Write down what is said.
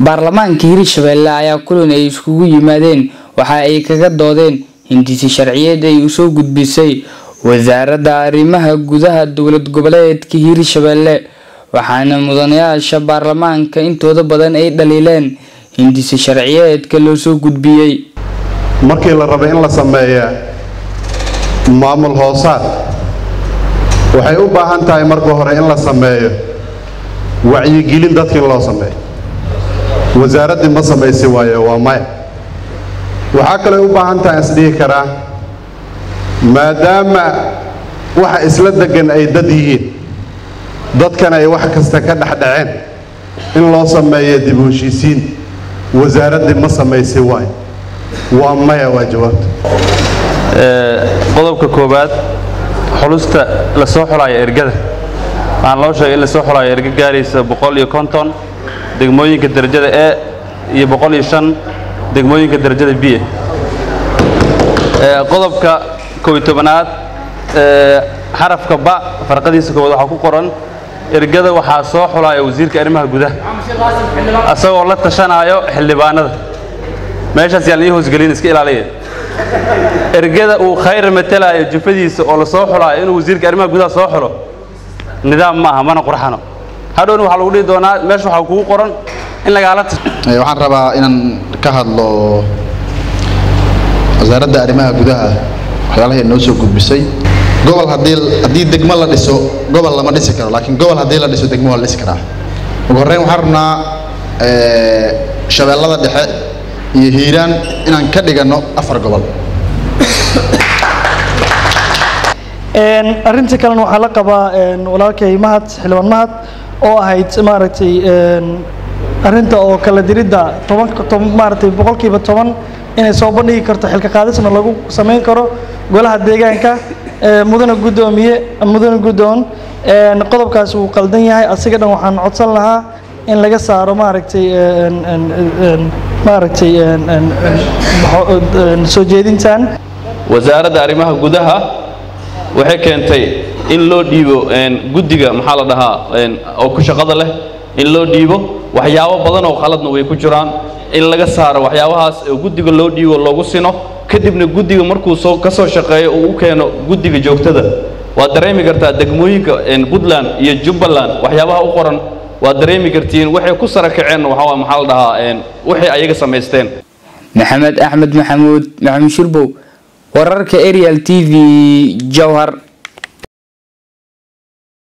baarlamaanka hirshabelle ayaa kulan ay iskugu yimaadeen waxa ay kaga doodeen hindisi sharciyeed ay usoo gudbisay wasaaradda arrimaha gudaha dowlad goboleedka hirshabelle waxaana mudanayaasha baarlamaanka intooda badan ay dhaliileen hindisi sharciyeedka loo soo gudbiyey markii la raba in la sameeya maamul hoosaad waxay u baahan tahay marka hore in la sameeyo wacyigelin dadka in loo sameeyo wasaaraddii ma samaysi waayo waa maya waxaa kaloo u baahan tahay isdhihi karaa maadaama waxa isla degan ay dad yihiin dadkan ay wax kasta ka dhexdhaceen in loo sameeyo dib u heshiisiin wasaaraddii ma samaysi waayo waa maya waa jawaabta qodobka koowaad xulusta la soo xulaayo ergada waxaan loo sheegay in la soo xulaayo erga gaaraysa boqol iyo konton degmooyinka darajada e iyo boqol iyo shan degmooyinka darajada b qodobka kow iyo tobanaad xarafka ba farqadiisa koowaad waxaa ku qoran ergada waxaa soo xulaaya wasiirka arrimaha gudaha asagoo la tashanaayo xildhibaanada meeshaas yaan ii hoosgelin iska ilaaliya ergada uu khayr matalaayo jufadiisa oo la soo xulaayo inuu wasiirka arrimaha gudaha soo xulo nidaam ma aha mana qurxano hadhowna waxaa lagu dhihi doonaa meesha waxaa kugu qoran in lagaala waxaan rabaa inaan ka hadlo wasaaradda arrimaha gudaha waxyaalahay noo soo gudbisay gobol haddii haddii degmo la dhiso gobol lama dhisi karo laakiin gobol haddii la dhiso degmo waa la dhisi karaa ugu horreyn waxaan rabnaa shabeellada dhexe iyo hiiraan inaan ka dhiganno afar gobol arrinta kalena waxaa la qabaa walaalkay mahad xildhibaan mahad oo ahayd maaragtay arrinta oo kala diridda toban maaragtay boqolkiiba toban inay soo bandhigi karto xilka qaadisna lagu samayn karo golaha deegaanka mudane guddoomiye mudane guddoon qodobkaas wuu qaldan yahay asiga dhan waxaan codsan lahaa in laga saaro maaragtay maaragtay soo jeedintan wasaaradda arrimaha gudaha waxay keentay in loo dhiibo guddiga maxaa la dhahaa oo ku shaqada leh in loo dhiibo waxyaabo badan oo khaladna way ku jiraan in laga saaro waxyaabahaas oo guddiga loo dhiibo loogu sino kadibna guddiga markuu soo ka soo shaqeeyo uu u keeno guddiga joogtada waad dareemi kartaa degmooyinka puntland iyo jubbaland waxyaabaha u qoran waad dareemi kartiin waxay ku sara kaceen waxaa maxaa la dhahaa waxay ayaga samaysteen maxamed axmed maxamuud maxamuud shirbow wararka arial t v jowhar